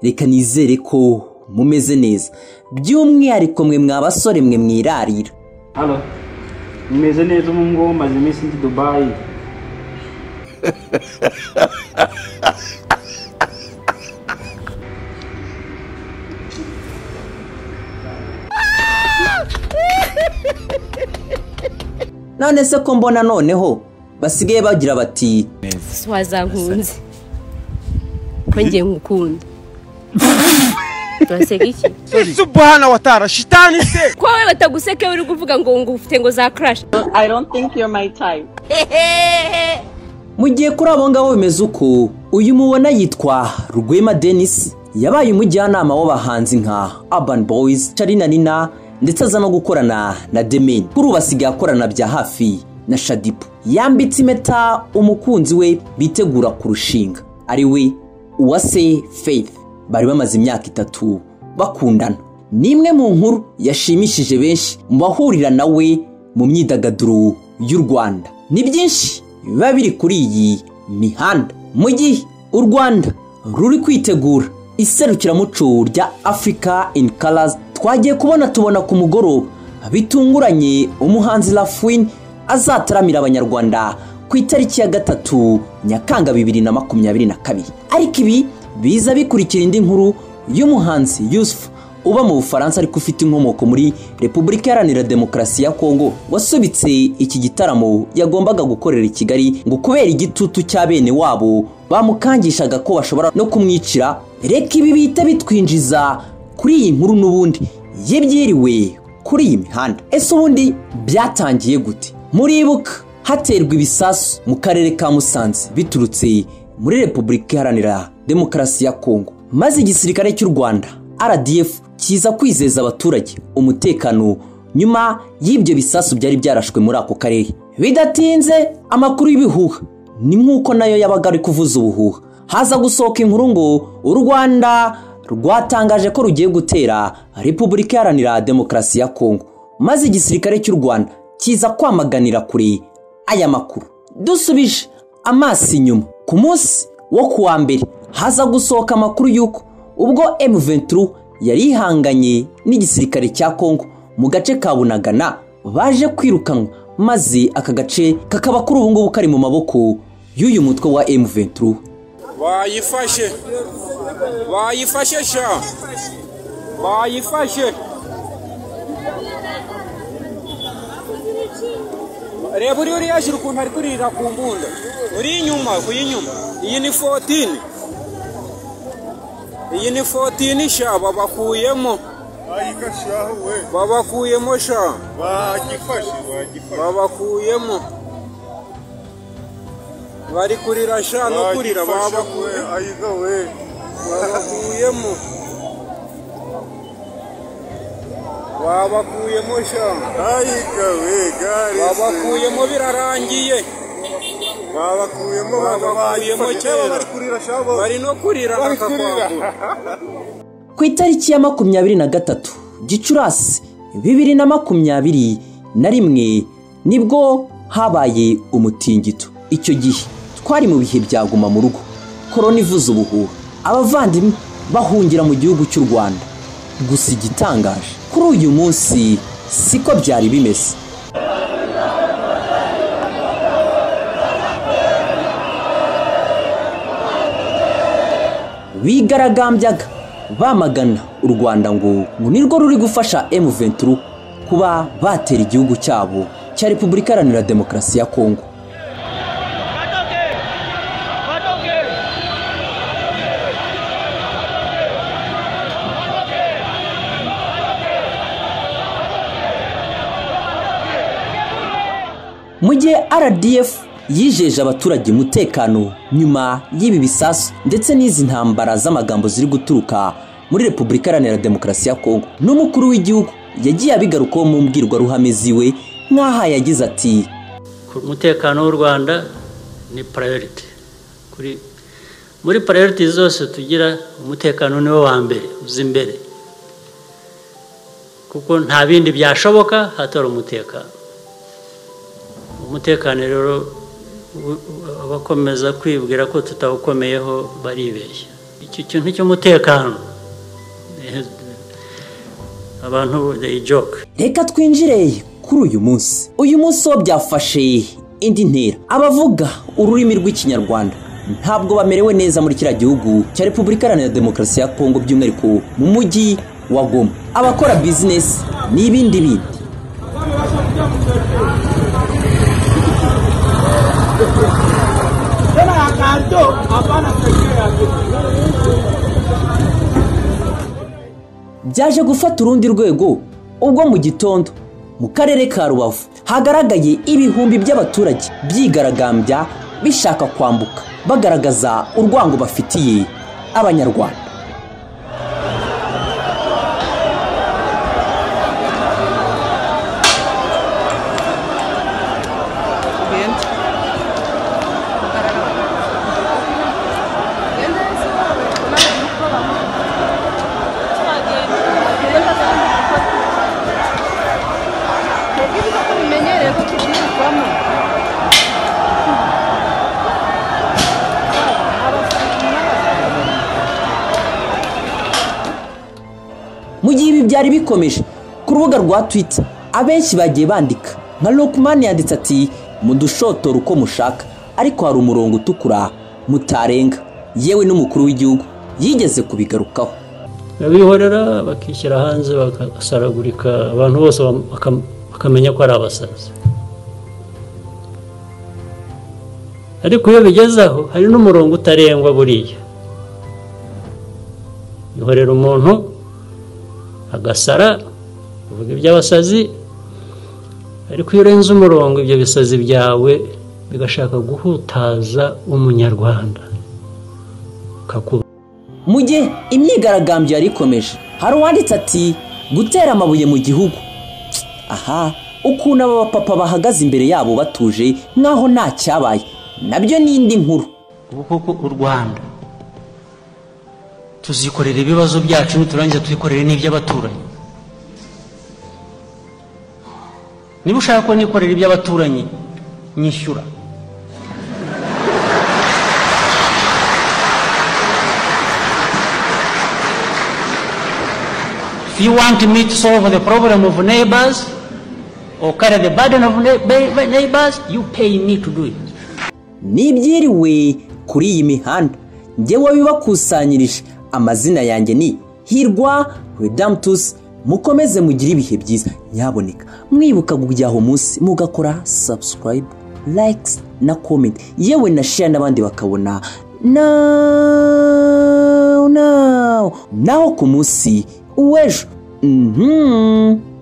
reka nizere ko mumeze neza by'umwihariko mwe mwa basore mwe mwirarira hano mumeze neza ubu ngubu maze iminsi ndi dubayi none se ko mbona noneho basigaye bagira bati ese wazankunze ko ngiye ngukunda turaseka iki subhana watara shitani se ko wowe bataguseka uri kuvuga ngo ngo ufite ngo za karashi I don't think you're my type. mu gihe kuri abo ngabo bimeze uko uyu mubona yitwa rwema denise yabaye umujyanama w'abahanzi nka urban boys cari na nina ndetse aza no gukorana na demen kuri ubu asigaye akorana bya hafi na shadipo yambitse impeta umukunzi we bitegura kurushinga ari we uwase faith bari bamaze imyaka itatu bakundana ni imwe mu nkuru yashimishije benshi mu bahurira nawe mu myidagaduro y'u rwanda ni byinshi biba biri kuri iyi mihanda mu gihe u rwanda ruri kwitegura iserukiramuco rya africa in colors twagiye kubona tubona ku mugoroba bitunguranye umuhanzi lafuin azataramira abanyarwanda ku itariki ya gatatu nyakanga bibiri na makumyabiri na kabiri ariko ibi biza bikurikira indi nkuru y'umuhanzi yusufu uba mu bufaransa ariko ufite inkomoko muri repubulika iharanira demokarasi ya kongo wasubitse iki gitaramo yagombaga gukorera i kigali ngo kubera igitutu cya bene wabo bamukangishaga ko bashobora no kumwicira reka ibi bihita bitwinjiza kuri iyi nkuru n'ubundi y'ibyiriwe kuri iyi mihanda ese ubundi byatangiye gute muribuka haterwa ibisasu mu karere ka musanze biturutse muri repubulika iharanira demokarasi ya kongo maze igisirikare cy'u rwanda rdf kiza kwizeza abaturage umutekano nyuma y'ibyo bisasu byari byarashwe muri ako karere bidatinze amakuru y'ibihuha ni nk'uko nayo yabaga ari kuvuza ubuhuha haza gusohoka inkuru ngo u rwanda rwatangaje ko rugiye gutera repubulika iharanira demokarasi ya kongo maze igisirikare cy'u rwanda kiza kwamaganira kure aya makuru dusubije amaso inyuma ku munsi wo ku wa mbere haza gusohoka amakuru y'uko ubwo M23 yari ihanganye n'igisirikare cya kongo mu gace ka bunagana baje kwirukanwa maze aka gace kakaba kuri ubu ngubu kari mu maboko y'uyu mutwe wa M23 bayifashe bayifashe sha bayifashe reba uri uriya jiri ukuntu ari kuririra ku mbunda uri inyuma uri inyuma iyi ni fotini iyi ni fotini sha babakuyemo bayikashaho we babakuyemo sha bagifashe bagifashe babakuyemo bari kurira sha no kurira Bagifashe we babakuye ayiga we babakuyemo babakuyemo sha ayiga we gare babakuyemo birarangiye babakuyemo bano Babakuyemo bayifashe kera. cyangwa bari kurira shabo bari no kurira bari kurira bakakwambura ku itariki ya makumyabiri na gatatu gicurasi bibiri na makumyabiri na rimwe nibwo habaye umutingito icyo gihe twari mu bihe bya guma mu rugo korona ivuza ubuhuha abavandimwe bahungira mu gihugu cy'u rwanda gusa igitangaje kuri uyu munsi siko byari bimeze bigaragambyaga bamagana u rwanda ngo ngo nirwo ruri gufasha M23 kuba batera igihugu cyabo cya repubulika iharanira demokarasi ya kongo mu gihe rdf yijeje abaturage umutekano nyuma y'ibi bisasu ndetse n'izi ntambara z'amagambo ziri guturuka muri repubulika iharanira demokarasi ya kongo n'umukuru w'igihugu yagiye abigarukaho mu mbwirwaruhame ziwe nk'aha yagize ati ku umutekano w'u rwanda ni parayiriti kuri muri parayiriti zose tugira umutekano niwo wa mbere uza imbere kuko nta bindi byashoboka hatari umutekano umutekano rero u- u- abakomeza kwibwira ko tutawukomeyeho baribeshya icyo kintu cy'umutekano eh, abantu they joke reka twinjire kuri uyu munsi uyu munsi wo byafashe indi ntera abavuga ururimi rw'ikinyarwanda ntabwo bamerewe neza muri kiriya gihugu cya repubulika iharanira demokarasi ya kongo by'umwihariko mu mujyi wa goma abakora bizinesi n'ibindi bindi byaje gufata urundi rwego ubwo mu gitondo mu karere ka rubavu hagaragaye ibihumbi by'abaturage byigaragambya bishaka kwambuka bagaragaza urwango bafitiye abanyarwanda mu gihe ibi byari bikomeje ku rubuga rwa twita abenshi bagiye bandika nka lokumani yanditse ati mudushotora uko mushaka ariko hari umurongo utukura mutarenga yewe n'umukuru w'igihugu yigeze kubigarukaho babihorera bakishyira hanze bagasaragurika abantu bose bam- bakam- bakamenya ko ari abasazi ariko iyo bigeze aho hari n'umurongo utarengwa buriya ihorera umuntu agasara uvuga iby'abasazi ariko iyo urenze umurongo ibyo bisazi byawe bigashaka guhutaza umunyarwanda ukakuba mu gihe imyigaragambyo yari ikomeje hari uwanditse ati gutera amabuye mu gihugu aha ukuntu aba bapapa bahagaze imbere yabo batuje nk'aho nta cyabaye nabyo ni indi nkuru ubu koko u rwanda tuzikorera ibibazo byacu niturangiza tuzikorere n'iby'abaturanyi niba ushaka ko nikorera iby'abaturanyi nyishyura If you want me to solve the problem of neighbors or carry the burden of neigh- neighbors, you pay me to do it. n'ibyiriwe kuri iyi mihanda njyewe bibakusanyirije amazina yanjye ni hirwa redamtusi mukomeze mugire ibihe byiza nyaboneka mwibuka kujyaho munsi mugakora sabusikarayibu layikisi na komenti yewe na sheya n'abandi bakabona nawu nawu naho ku munsi w'ejo mhm